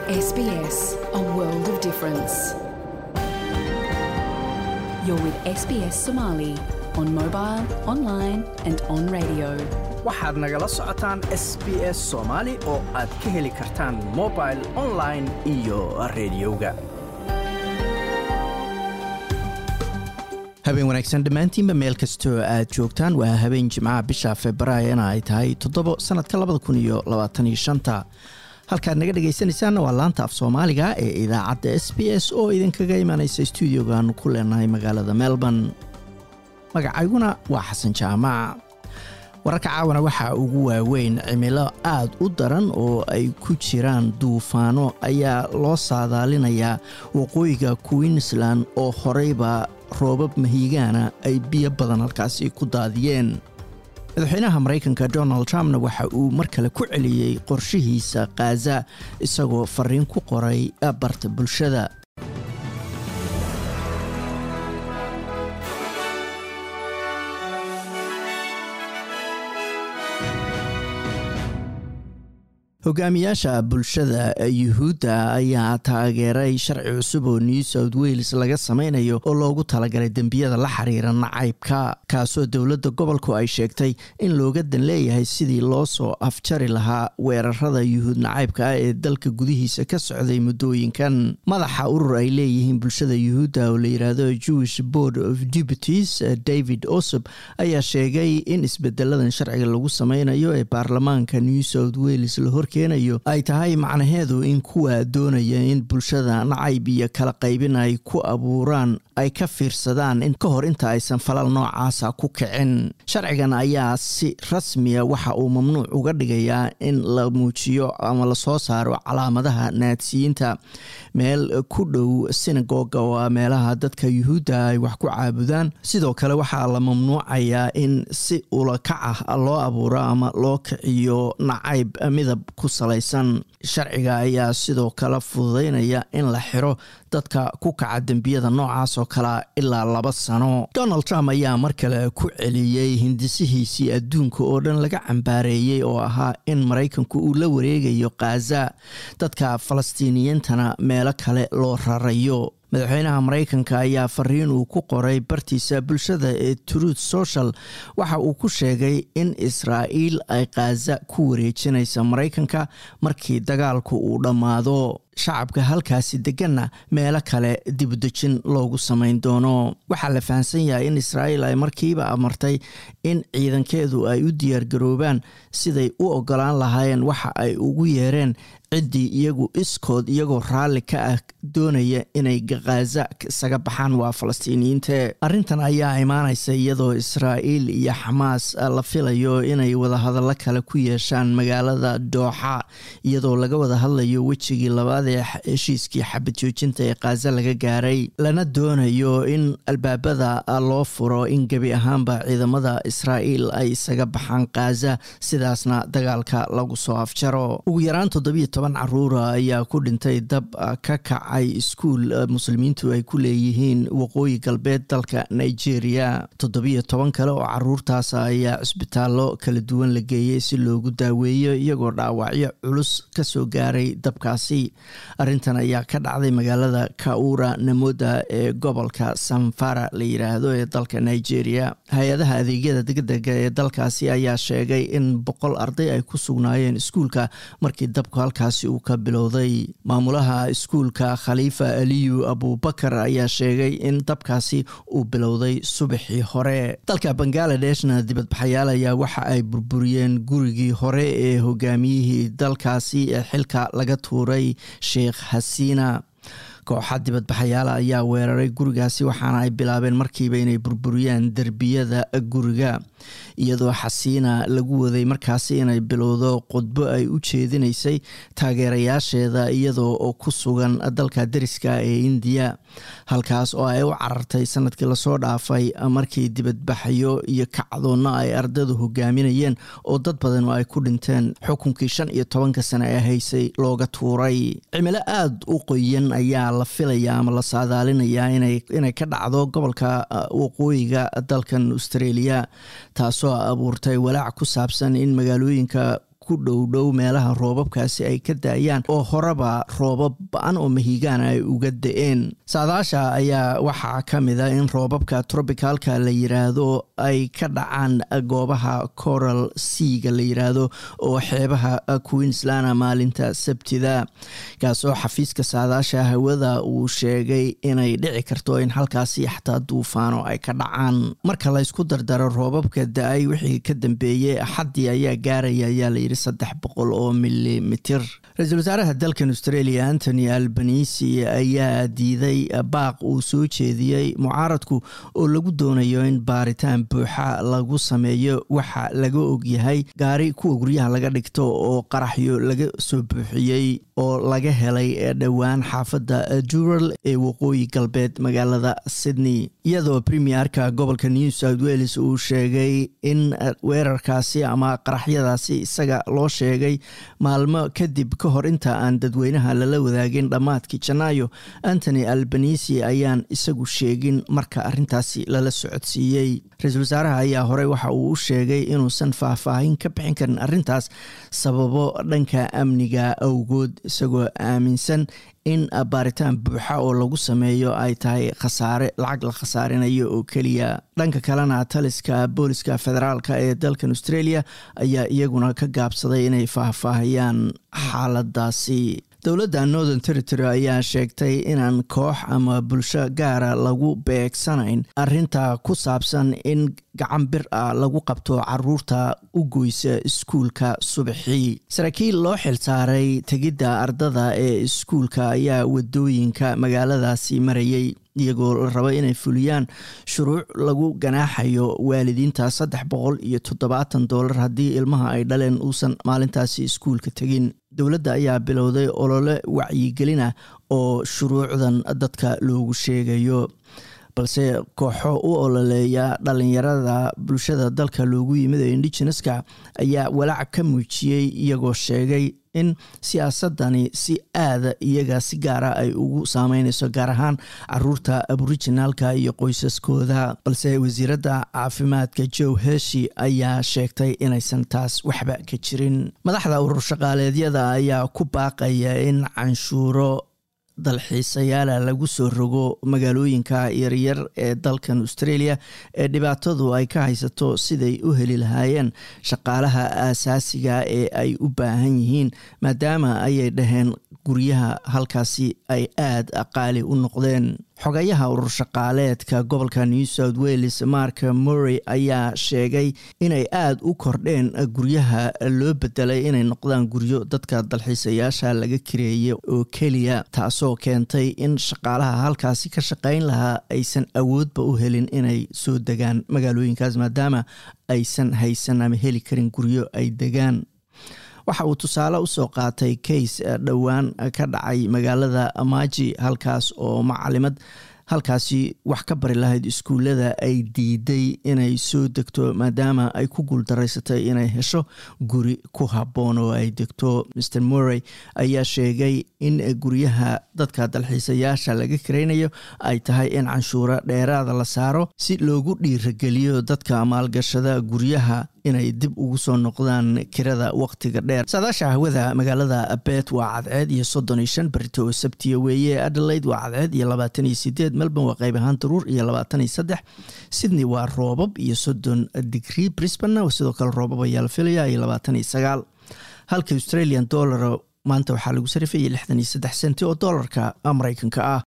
SBS, a world of difference. You're with SBS Somali on mobile, online, and on radio. waxaad nagala socotaan s b s soomaali oo aad ka heli kartaan mobil online iyo rediyoga habeen wanaagsan dhammaantiinba meel kastoo aad joogtaan waa habeen jimcaha bisha februaarina ay tahay toddobo sannadka labada kun iyo labaataniyo shanta halkaad naga dhegaysanaysaanna waa laanta af soomaaliga ee idaacadda s b s oo idinkaga imanaysa stuudiogaanu ku leenahay magaalada melbourne magacayguna waa xasan jaamac wararka caawana waxaa ugu waaweyn cimilo aad u daran oo ay ku jiraan duufaano ayaa loo saadaalinayaa waqooyiga queensland oo horeyba roobab mahiigaana ay biyo badan halkaasi ku daadiyeen madaxweynaha maraykanka donald trumpna waxa uu mar kale ku celiyey qorshihiisa khaza isagoo fariin ku qoray barta bulshada hogaamiyaasha bulshada yuhuudda ayaa taageeray sharci cusub oo new south wales laga sameynayo oo loogu talagalay dembiyada la xiriira nacaybka kaasoo dowladda gobolku ay sheegtay in looga dan leeyahay sidii loo soo afjari lahaa weerarada yuhuud nacaybka ah ee dalka gudihiisa ka socday muddooyinkan madaxa urur ay leeyihiin bulshada yuhuudda oo la yidhaahdo jewish board of deputies david osob ayaa sheegay in isbedeladan sharciga lagu sameynayo ee baarlamaanka new south wales lahor keenayo ay tahay macnaheedu in kuwa doonaya in bulshada nacayb iyo kala qaybin ay ku abuuraan ay ka fiirsadaan in ka hor inta aysan falal noocaasa ku kicin sharcigan ayaa si rasmiya waxa uu mamnuuc uga dhigayaa in la muujiyo ama lasoo saaro calaamadaha naadsiyiinta meel ku dhow sinagoga oo ah meelaha dadka yuhuudda ay wax ku caabudaan sidoo kale waxaa la mamnuucayaa in si ulakac ah loo abuuro ama loo kiciyo nacayb midab ku salaysan sharciga ayaa sidoo kale fududeynaya in la xiro dadka ku kaca dembiyada noocaas oo kalea ilaa laba sano donald trump ayaa mar kale ku celiyey hindisihiisii adduunka oo dhan laga cambaareeyey oo ahaa in maraykanku uu la wareegayo khaza dadka falastiiniyiintana meelo kale loo rarayo madaxweynaha maraykanka ayaa fariin uu ku qoray bartiisa bulshada ee truth social waxa uu ku sheegay in israa'iil ay khaza ku wareejinaysa maraykanka markii dagaalku uu dhammaado shacabka halkaasi deganna meelo kale dibudejin loogu samayn doono waxaa la fahamsan yahay in israa'iil ay markiiba amartay in ciidankeedu ay u diyaargaroobaan siday u ogolaan lahaayeen waxa ay ugu yeereen ciddii iyagu iskood iyagoo raalli ka ah doonaya inay khaza isaga baxaan waa falastiiniyiinte arrintan ayaa imaanaysa iyadoo israa'iil iyo xamaas la filayo inay wadahadallo kale ku yeeshaan magaalada dooxa iyadoo laga wada hadlayo wejigii labaad ee heshiiskii xabad joojinta ee khaza laga gaaray lana doonayo in albaabada loo furo in gebi ahaanba ciidamada israa'iil ay isaga baxaan khaza sidaasna dagaalka lagu soo afjaro ugu yaraan toddobiyo toban caruura ayaa ku dhintay dab ka kacay iskuul muslimiintu ay ku leeyihiin waqooyi galbeed dalka nigeria toddobiyo toban kale oo caruurtaas ayaa cisbitaallo kala duwan la geeyey si loogu daaweeyo iyagoo dhaawacyo culus kasoo gaaray dabkaasi arrintan ayaa ka dhacday magaalada kaura namoda ee gobolka sanfara la yiraahdo ee dalka nigeria hay-adaha adeegyada degdega ee dalkaasi ayaa sheegay in boqol arday ay ku sugnaayeen iskuulka markii dabku halkaasi uu ka bilowday maamulaha iskuulka khaliifa aliyu abubakar ayaa sheegay in dabkaasi uu bilowday subaxii hore dalka bangaaladeshna dibadbaxayaal ayaa waxa ay burburiyeen gurigii hore ee hogaamiyihii dalkaasi ee xilka laga tuuray sheekh hasiina kooxa dibadbaxayaala ayaa weeraray gurigaasi waxaana ay bilaabeen markiiba inay burburiyaan derbiyada guriga iyadoo xasiina lagu waday markaasi inay bilowdo khudbo ay u jeedinaysay taageerayaasheeda iyadoo oo ku sugan dalka deriska ee indiya halkaas oo ay u carartay sanadkii lasoo dhaafay markii dibadbaxyo iyo kacdoonna ay ardaydu hogaaminayeen oo dad badan oo ay ku dhinteen xukunkii shan iyo tobanka sane ee haysay looga tuuray cimilo aada u qoyan ayaa la filaya ama la saadaalinayaa inay ka dhacdo gobolka waqooyiga dalkan australia taasoo abuurtay walaac ku saabsan in magaalooyinka ku dhowdhow meelaha roobabkaasi ay ka da-ayaan oo horeba roobab ba-an oo mahigaana ay uga da-een saadaasha ayaa waxaa ka mid a in roobabka trobicalka la yiraahdo ay ka dhacaan goobaha coral seaga la yiraahdo oo xeebaha queensland maalinta sabtida kaasoo xafiiska saadaasha hawada uu sheegay inay dhici karto in halkaasi xataa duufaano ay ka dhacaan marka laysku dardaro roobabka da-ay wixii ka dambeeyey axaddii ayaa gaaraya ayaa layidhi saddex boqol oo milimitir ra-iisul wasaaraha dalkan australia antony albanisi ayaa diiday baaq uu soo jeediyey mucaaradku oo lagu doonayo in baaritaan buuxa lagu sameeyo waxa laga ogyahay gaari kuwa guryaha laga dhigto oo qaraxyo laga soo buuxiyey oo laga helay dhowaan xaafadda dural ee waqooyi galbeed magaalada sydney iyadoo premierka gobolka new south wales uu sheegay in weerarkaasi ama qaraxyadaasi isaga loo sheegay maalmo kadib ka hor inta aan dadweynaha lala wadaagin dhammaadkii janaayo antony albanisi ayaan isagu sheegin marka arintaasi lala socodsiiyey ra-iisul wasaaraha ayaa horey waxa uu u sheegay inuusan faahfaahin ka bixin karin arintaas sababo dhanka amniga awgood isagoo aaminsan in baaritaan buuxa oo lagu sameeyo ay tahay khasaare lacag la khasaarinayo oo keliya dhanka kalena taliska booliska federaalka ee dalkan australia ayaa iyaguna ka gaabsaday inay faahfaahiyaan xaaladaasi dowladda northern territory ayaa sheegtay inaan koox ama bulsho gaara lagu beegsanayn arinta ku saabsan in gacan bir ah lagu qabto caruurta u goysa iskuulka subaxii saraakiil loo xilsaaray tegidda ardada ee iskuulka ayaa wadooyinka magaaladaasi marayay iyagoo la rabo inay fuliyaan shuruuc lagu ganaaxayo waalidiinta saddex boqol iyo toddobaatan doolar haddii ilmaha ay dhaleen uusan maalintaasi iskuulka tegin dowladda ayaa bilowday olole wacyigelina oo shuruucdan dadka loogu sheegayo balse kooxo u ololeeya dhalinyarada bulshada dalka loogu yimid ee indigeneska ayaa walaac ka muujiyey iyagoo sheegay in siyaasadani si aada iyaga si gaara ay ugu saameyneyso gaar ahaan caruurta aboriginaalka iyo qoysaskooda balse wasiiradda caafimaadka joe heshi ayaa sheegtay inaysan taas waxba ka jirin madaxda urur shaqaaleedyada ayaa ku baaqaya in canshuuro dalxiisayaala lagu soo rogo magaalooyinka yaryar ee dalkan australia ee dhibaatadu ay ka haysato siday u heli lahaayeen shaqaalaha aasaasiga ee ay u baahan yihiin maadaama ayay dhaheen guryaha halkaasi ay aada qaali u noqdeen xogayaha urur shaqaaleedka gobolka new south wales mark murray ayaa sheegay inay aada u kordheen guryaha loo bedelay inay noqdaan guryo dadka dalxiisayaasha laga kireeya oo keliya taasoo keentay in shaqaalaha halkaasi ka shaqayn lahaa aysan awoodba u helin inay soo degaan magaalooyinkaas maadaama aysan haysan ama heli karin guryo ay degaan waxa uu tusaale usoo qaatay kays dhowaan ka dhacay magaalada maji halkaas oo macalimad halkaasi wax ka bari lahayd iskuullada ay diiday inay soo degto maadaama ay ku guuldaraysatay inay hesho guri ku habboon oo ay degto mr murray ayaa sheegay in guryaha dadka dalxiisayaasha laga karaynayo ay tahay in canshuuro dheeraada la saaro si loogu dhiirageliyo dadka maalgashada guryaha inay dib ugu soo noqdaan kirada waqtiga dheer saadaasha hawada magaalada bet waa cadceed iyo soddon iyo shan berito oo sabtiya weeye adelaide waa cadceed iyo labaatan iyo sideed melbourne waa qayb ahaan daruur iyo labaatan iyo saddex sydney waa roobab iyo soddon digrie brisbane sidoo kale roobab ayaa la filaya iyo labaatan iyo sagaal halka australian dollar maanta waxaa lagu sarifayay lixdan iyo saddex senti oo doolarka mareykanka ah